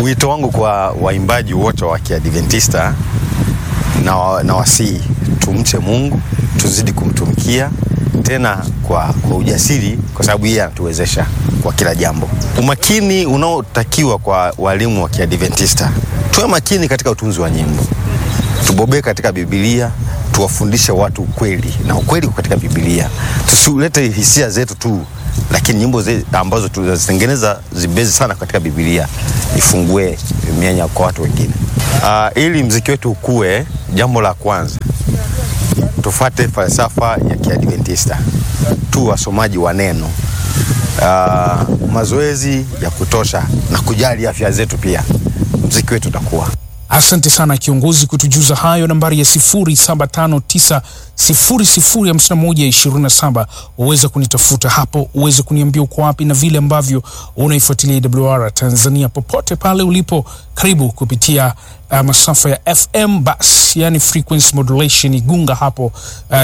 Wito wangu kwa waimbaji wote wa Kiadventista na, na wasii tumche Mungu, tuzidi kumtumikia tena kwa, kwa ujasiri, kwa sababu yeye anatuwezesha kwa kila jambo. Umakini unaotakiwa kwa walimu wa Kiadventista, tuwe makini katika utunzi wa nyimbo, tubobee katika Biblia, tuwafundishe watu ukweli, na ukweli katika Biblia. Tusilete hisia zetu tu, lakini nyimbo ze, ambazo tunazitengeneza zibezi sana katika Biblia, ifungue mianya kwa watu wengine. Uh, ili mziki wetu ukue, jambo la kwanza tufate falsafa ya Kiadventista, tu wasomaji wa neno, uh, mazoezi ya kutosha na kujali afya zetu, pia mziki wetu utakuwa. Asante sana kiongozi kutujuza hayo. Nambari ya 0759005127 uweze kunitafuta hapo, uweze kuniambia uko wapi na vile ambavyo unaifuatilia AWR Tanzania popote pale ulipo. Karibu kupitia uh, masafa ya FM bas, yani frequency modulation Igunga hapo uh,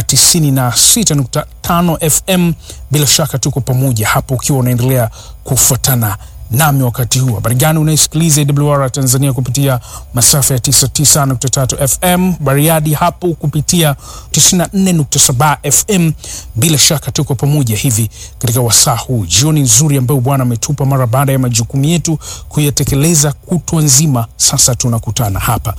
96.5 FM. Bila shaka tuko pamoja hapo, ukiwa unaendelea kufuatana nami wakati huu. Habari gani unaisikiliza AWR Tanzania kupitia masafa ya 99.3 FM, Bariadi hapo kupitia 94.7 FM. Bila shaka tuko pamoja hivi katika wasaa huu, jioni nzuri ambayo Bwana ametupa mara baada ya majukumu yetu kuyatekeleza kutwa nzima. Sasa tunakutana hapa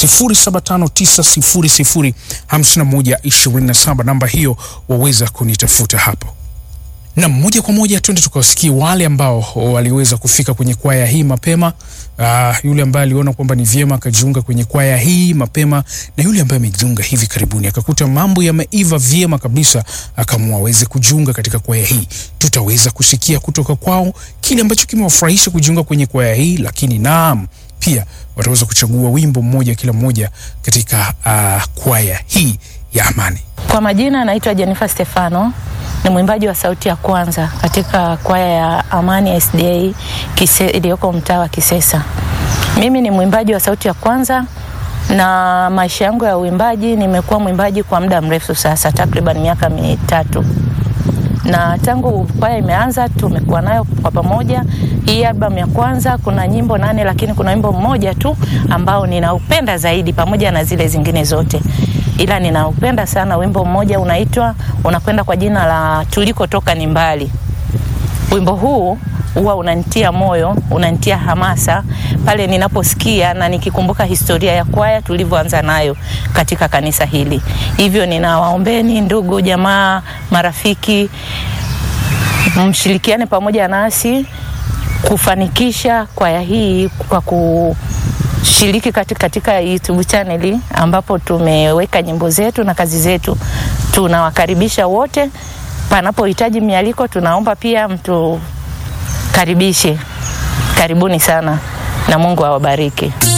0759005127 namba hiyo waweza kunitafuta hapo na moja kwa moja twende tukawasikie wale ambao waliweza kufika kwenye kwaya hii mapema. Uh, yule ambaye aliona kwamba ni vyema akajiunga kwenye kwaya hii mapema, na yule ambaye amejiunga hivi karibuni akakuta mambo yameiva vyema kabisa, akaamua aweze kujiunga katika kwaya hii. Tutaweza kusikia kutoka kwao kile ambacho kimewafurahisha kujiunga kwenye kwaya hii, lakini naam, pia wataweza kuchagua wimbo mmoja kila mmoja katika uh, kwaya hii ya Amani. Kwa majina naitwa Jennifer Stefano, ni mwimbaji wa sauti ya kwanza katika kwaya ya Amani SDA iliyoko mtaa wa Kisesa. Mimi ni mwimbaji wa sauti ya kwanza na maisha yangu ya uimbaji, nimekuwa mwimbaji kwa muda mrefu sasa, takriban miaka mitatu, na tangu kwaya imeanza tumekuwa nayo kwa pamoja. Hii albamu ya kwanza kuna nyimbo nane, lakini kuna wimbo mmoja tu ambao ninaupenda zaidi pamoja na zile zingine zote ila ninaupenda sana wimbo mmoja unaitwa unakwenda kwa jina la tulikotoka ni mbali. Wimbo huu huwa unanitia moyo, unanitia hamasa pale ninaposikia na nikikumbuka historia ya kwaya tulivyoanza nayo katika kanisa hili. Hivyo ninawaombeni ndugu, jamaa, marafiki, mshirikiane pamoja nasi kufanikisha kwaya hii kwa ku shiriki katika, katika YouTube channel ambapo tumeweka nyimbo zetu na kazi zetu. Tunawakaribisha wote, panapohitaji mialiko tunaomba pia mtukaribishe. Karibuni sana na Mungu awabariki.